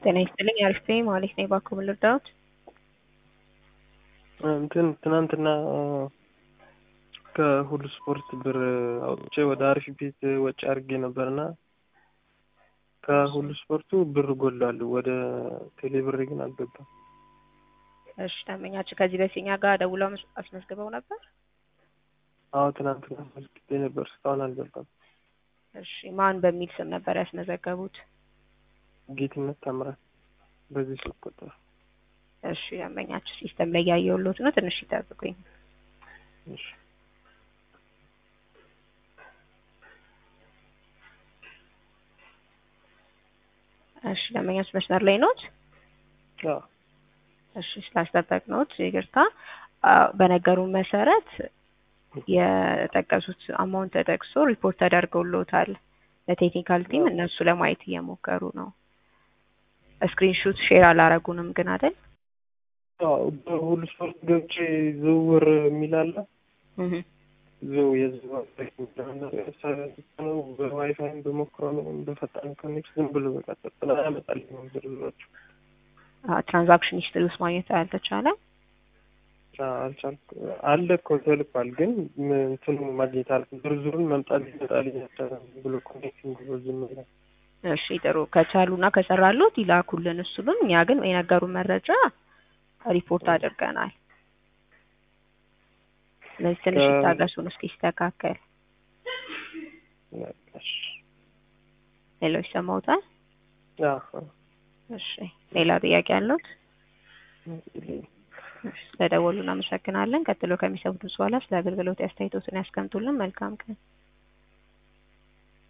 ጤና ይስጥልኝ አሪፍ ነኝ ማለት ነው። እባክዎ ምን ልርዳዎት? እንትን ትናንትና ከሁሉ ስፖርት ብር አውጥቼ ወደ አሪፍ ቤት ወጪ አድርጌ ነበርና ከሁሉ ስፖርቱ ብር ጎሏል። ወደ ቴሌ ብር ግን አልገባም። እሺ ደንበኛችን ከዚህ በፊት እኛ ጋር ደውለው አስ- አስመዝግበው ነበር? አዎ ትናንትና አስመዝግቤ ነበር፣ እስካሁን አልገባም። እሺ ማን በሚል ስም ነበር ያስመዘገቡት? ጌትነት ታምራት በዚህ ስልክ ቁጥር እሺ ደንበኛችን ሲስተም ላይ ያየሁልዎት ነው። ትንሽ ይጠብቁኝ። እሺ እሺ ደንበኛችን መስመር ላይ ኖት? አዎ እሺ ስላስጠበቅነዎት ይቅርታ። አ፣ በነገሩን መሰረት የጠቀሱት አማውንት ተጠቅሶ ሪፖርት ተደርገውልዎታል ለቴክኒካል ቲም። እነሱ ለማየት እየሞከሩ ነው። ስክሪንሹት ሼር አላረጉንም ግን አይደል? አዎ በሁሉ ስፖርት ገብቼ ዝውውር የሚል አለ። እህ ዝው የዝውውር ነው በዋይፋይም በሞክረው ነው በፈጣን ኮኔክት ዝም ብሎ በቃ ጥላ ያመጣልኝ ዝርዝሮቹ አ፣ ትራንዛክሽን ሂስትሪ ውስጥ ማግኘት አልተቻለም። አልቻልኩ አለ እኮ ተልኳል፣ ግን ም- እንትኑ ማግኘት አል ዝርዝሩን መምጣት ይመጣልኝ አልቻለም ብሎ ኮኔክቲንግ ብሎ ዝም ይላል። እሺ ጥሩ ከቻሉና ከሰራሉት ይላኩልን እሱንም። እኛ ግን የነገሩን መረጃ ሪፖርት አድርገናል። ስለዚህ ትንሽ ከ- ይታገሱን እስኪስተካከል። እሺ ሌሎች ሰማውታል። አዎ እሺ ሌላ ጥያቄ አለዎት? የለኝም። እሺ ስለደወሉ እናመሰግናለን። ቀጥሎ ከሚሰሙት በኋላ ስለ አገልግሎት አስተያየቶትን ያስቀምጡልን። መልካም ቀን።